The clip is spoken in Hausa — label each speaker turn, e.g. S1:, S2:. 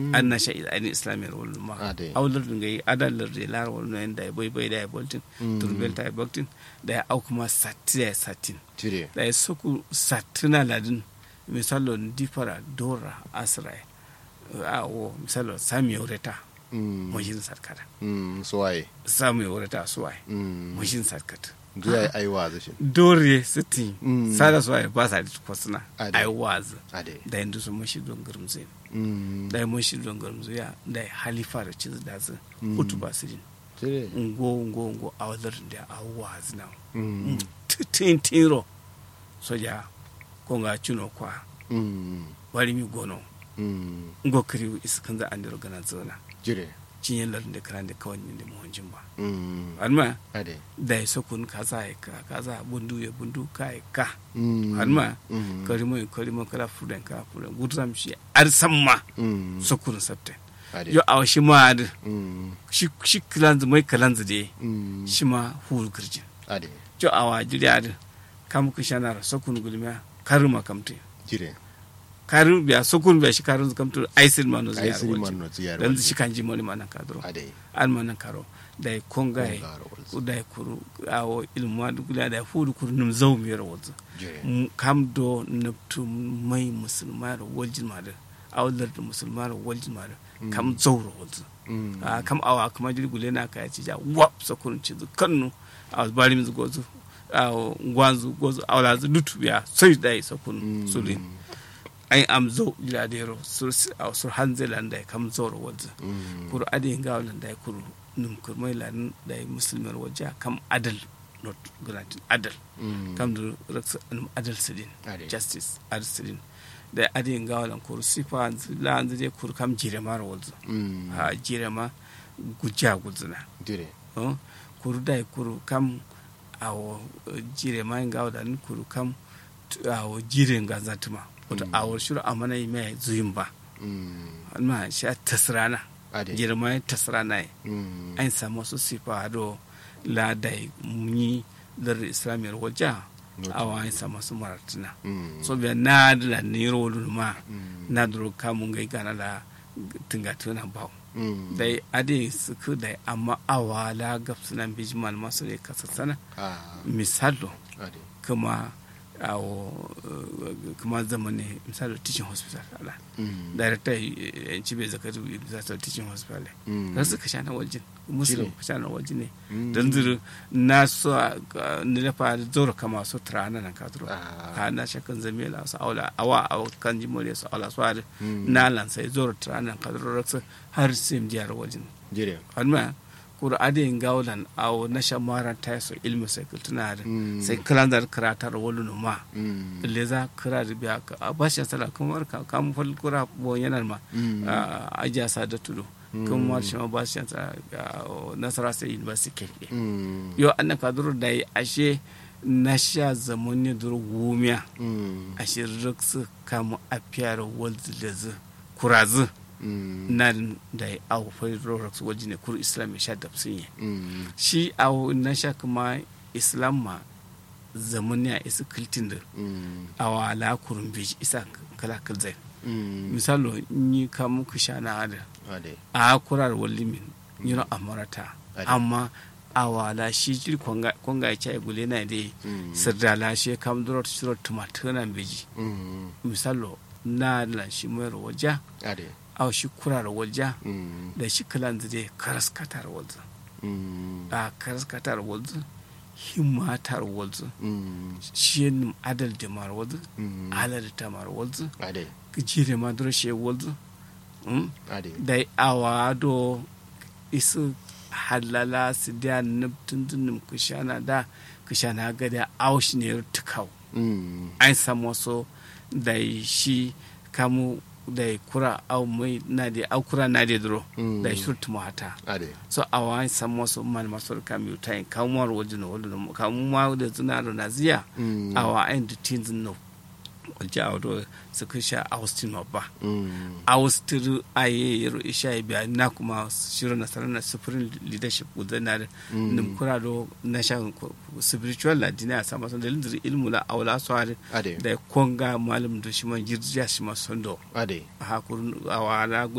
S1: an na sha ani islamiyar wal ma
S2: Ade.
S1: awlar ngai adalar de lar wal no da boy boy da boltin turbel ta boltin da au kuma satti da satin
S2: jire
S1: da soku satina ladin misalo difara dora asra a o misalo sami yoreta
S2: Mm.
S1: mojin sarkata
S2: Mm, suwaye
S1: sami yoreta suwai
S2: Mm.
S1: mojin sarkata
S2: zuwa ai wazi shi
S1: dore siti
S2: Mm.
S1: sada suwai ba sa da kwasuna
S2: Ade.
S1: ai wazi
S2: ade
S1: da yanzu su mashi don gurmzin
S2: Mm.
S1: da mashi don gurmzuya da halifa da ciz da su
S2: Mm.
S1: hutu ba su jin
S2: jire
S1: ngo ngo ngo a wadar da a wazi na
S2: Mm.
S1: tin tiro soja ko nga chuno kwa
S2: Mm.
S1: wari mi gono
S2: Mm.
S1: ngo kiri iskan za an diro gana zona
S2: jire
S1: cinye lar da karan da kawai ne da muhunjin ba
S2: Mm.
S1: alma
S2: ade
S1: da ya sokun kaza ya ka kaza bundu ya bundu ka ya ka
S2: Mm.
S1: alma
S2: Mm.
S1: karimo karimo kala fudan ka fudan gudram shi ar samma
S2: Mm.
S1: sokun sabte
S2: ade
S1: yo aw shi ma ad
S2: Mm.
S1: shi shi kilanzu mai kalanzu de
S2: Mm.
S1: shi ma hul kirjin
S2: ade
S1: jo awa jiri ad kam kishanar sokun gulmiya karuma kamte
S2: jire
S1: karin biya sokun biya shi karin kamte aisil mano
S2: ai
S1: ziyar
S2: siri
S1: wajen
S2: man no ziyar
S1: dan shi kan ji moni mana kadro
S2: ade
S1: an mana karo da ya konga ya
S2: Konga ro walzu.
S1: da ya kuru awo ilmu adu gula da ya fudu kuru num zau mi ro wazu
S2: jire
S1: M- kam do nabtu mai musulma ro waljin ma da awlar da musulma ro waljin ma da kam zau ro wazu
S2: Mm.
S1: a kam awa kuma jiri gule na ka ci ja wap sakun ci zu kannu a bari mi zu gozu a gwanzu gozu awla zu lutu biya sai da ya sakun
S2: Mm.
S1: sulin ai am zo jira da yaro sur a sur hanzelan da ya kam zau ro wazu
S2: Mm.
S1: kuru ade nga wala da kuru num kurmai lan da muslimar waje kam adal not granted adal
S2: Mm.
S1: kam da raksa num adal sidin
S2: Ade.
S1: justice adal sidin da ade nga wala kuru sifa la anzu je kuru kam jire mara wazu
S2: Mm.
S1: ha jire ma gujja guzuna
S2: jire
S1: oh, kuru da kuru kam awo eh, jire ma nga wala ni kuru kam t- awo jire nga zatuma wato
S2: Mm.
S1: awo shuru amana yi mai zuyin ba
S2: Mm.
S1: amma sha tasrana
S2: ade
S1: jire ma tasrana yi
S2: Mm.
S1: an samu su sifa do la da muni lar islamiyar wajen
S2: Not-
S1: awa an samu su maratina
S2: Mm.
S1: so biya na da la nero ma
S2: Mm.
S1: na duro kamun gai gana la tinga tuna ba
S2: Mm.
S1: dai ade su ku dai amma awa la gab suna biji malama su ne kasa sana
S2: ah
S1: misalo
S2: ade
S1: kuma awo eh, kuma zama ne misalo teaching hospital ala
S2: Mm.
S1: director eh, cibe zakatu misalo teaching hospital
S2: Mm.
S1: kan su ka sha na wajen muslim
S2: Shine.
S1: ka sha na wajen ne
S2: Mm.
S1: don zuru na so ni na fara zoro kama so trana nan ka zuru
S2: Ah.
S1: ka na shakan zamela su aula awa awa kan ji mole su aula su har
S2: Mm.
S1: na lan sai zoro trana nan ka zuru raksa har sim jiyar wajen
S2: jire
S1: alma kura ade gaulan awo na shamara ta so ilmi sai kultuna da
S2: Mm.
S1: sai kalandar karatar wani ma
S2: Mm.
S1: le za kira da biya ka a bashi sala kamar ka kam fal kura bo yanar ma
S2: Mm.
S1: a ajiya sa da tudu kuma shi ma bashi sa nasara sai university ke
S2: Mm.
S1: yo an ka duro da yi ashe na sha zaman ne duro wumiya
S2: Mm.
S1: ashe riksu kama a fiyar walzu da zu kurazu
S2: Mm.
S1: na da yi awo fai roraks waje ne kuru islam ya sha da sun yi
S2: Mm.
S1: shi awo na sha kuma islam ma zaman ne a isa kiltin da
S2: Mm.
S1: awa la kurun biji isa kala kalzai
S2: Mm.
S1: misalo ni kamun ku sha na ada
S2: ade
S1: a kurar walimin yino amarata
S2: Ade.
S1: amma awa la shi jiri konga konga ya ya gule na dai
S2: Mm.
S1: sirda la shi kam durot shiro tumatuna biji
S2: Mm.
S1: misalo na la shi mayar waja
S2: ade
S1: aw shi kurar waja
S2: Mm.
S1: da shi kalan zai karas katar waza
S2: Mm.
S1: a karas katar waza himmatar waza
S2: Mm.
S1: shi yin adal da mar waza
S2: Mm.
S1: ala da tamar waza
S2: ade
S1: jire ma duro shi waza Mm?
S2: ade
S1: da awa do isu halala su da nubtun dunum kushana da kushana gada aushi ne tukau
S2: Mm.
S1: an samu so da shi kamu da kura au mai na da au kura na da duro
S2: Mm.
S1: da shurtu mata
S2: ade
S1: so awa an samu so man maso kamu ta kamu war wajin wajin kamu ma da zuna da naziya
S2: Mm.
S1: awa an da tin zun wajen a wado su kusha austin ba
S2: Mm.
S1: austin aye yaro isha biya na kuma shirin nasarar na sufurin leadership gudanar
S2: Mm.
S1: nim kura do na sha spiritual ladini a sama son dalilin zuri ilmu la aula so har
S2: ade
S1: da konga malam do shi man girja shi ma sondo
S2: ade
S1: a hakurun awala